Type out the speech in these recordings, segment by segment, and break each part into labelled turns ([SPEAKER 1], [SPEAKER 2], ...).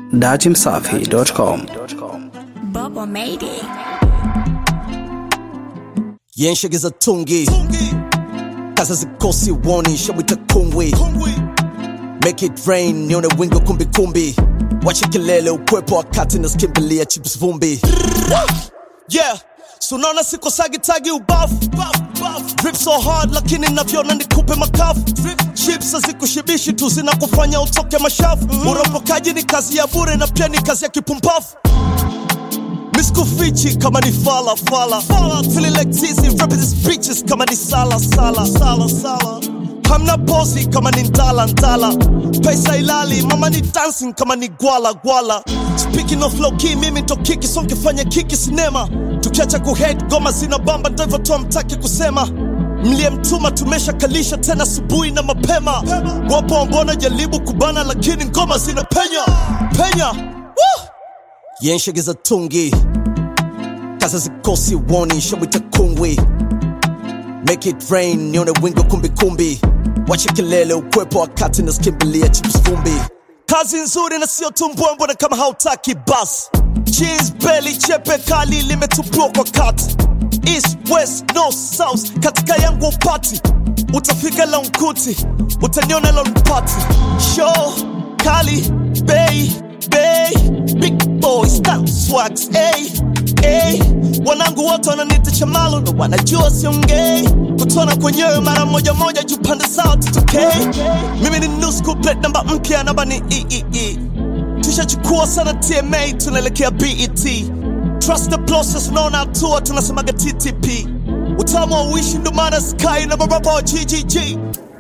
[SPEAKER 1] datimsafi.com.
[SPEAKER 2] Bubba made it.
[SPEAKER 3] yenshegeza tungi kaza zikosi woni shamwita kungwi make it rain nione wingo kumbikumbi wache kelele ukwepo wakati naskimbilia chips vumbi yeah sunaona sikosagitagi ubafu drip so hard lakini navyona nikupe makafu chips hazikushibishi tu zinakufanya utoke mashafu uropokaji ni kazi ya bure na pia ni kazi ya kipumbafu Miskufichi kama ni fala fala Feeling like tizi rapping these bitches kama ni sala sala sala sala Hamna pozi kama ni ndala ndala Pesa ilali mama ni dancing kama ni gwala gwala Speaking of low key mimi ndo kiki so nkifanya kiki sinema Tukiacha kuhead goma zina bamba ndo hivyo tu hamtaki kusema mliyemtuma tumesha kalisha tena asubuhi na mapema wapo ambona jaribu kubana lakini ngoma zina penya penya Woo! yenshegeza tungi kaza zikosi woni shamwita kungwi make it rain nione wingo kumbikumbi wache kelele ukwepo wakati naskimbilia chips vumbi kazi nzuri na sio tumbwembwe kama hautaki bas jeans belly chepe kali limetupua kwa kati east west north south katika yangu upati utafika launkuti utaniona launpati show kali bei bei big boys style swags hey, hey. wanangu wote wananiita chamalo na wanajua siongei kutona kwenyewe mara moja moja juu pande zao tutokei mimi ni new school plate namba mpya namba ni eee tushachukua sana tma tunaelekea bet trust the process unaona hatua tunasemaga ttp utamu wa uishi ndo maana sky na marapa wa ggg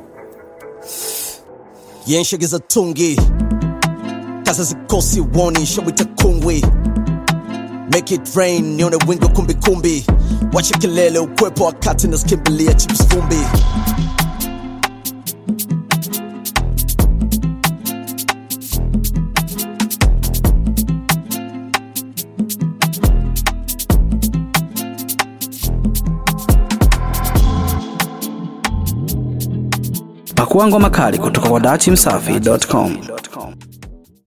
[SPEAKER 3] yenshegeza tungi kaza zikosi woni shamwita kungwi make it rain nione wingo kumbikumbi wache kelele ukwepo wakati naskimbilia chips vumbi
[SPEAKER 1] Pakua ngoma kali kutoka kwa datimsafi.com.